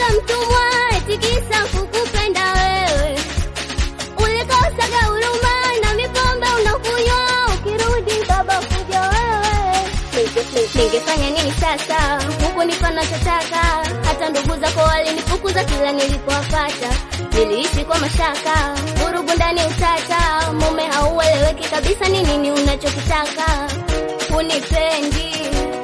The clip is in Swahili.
Ukanifanya mtumwa eti kisa kukupenda wewe. Ulikosaga huruma na mipombe unakunywa, ukirudi baba kuja wewe. Ninge- Ningefanya nini sasa? Huku nipa nachotaka, hata ndugu zako walinifukuza kila nilipowapata. Niliishi kwa mashaka, vurugu ndani utata, mume haueleweki kabisa, ni nini unachokitaka? Unipendi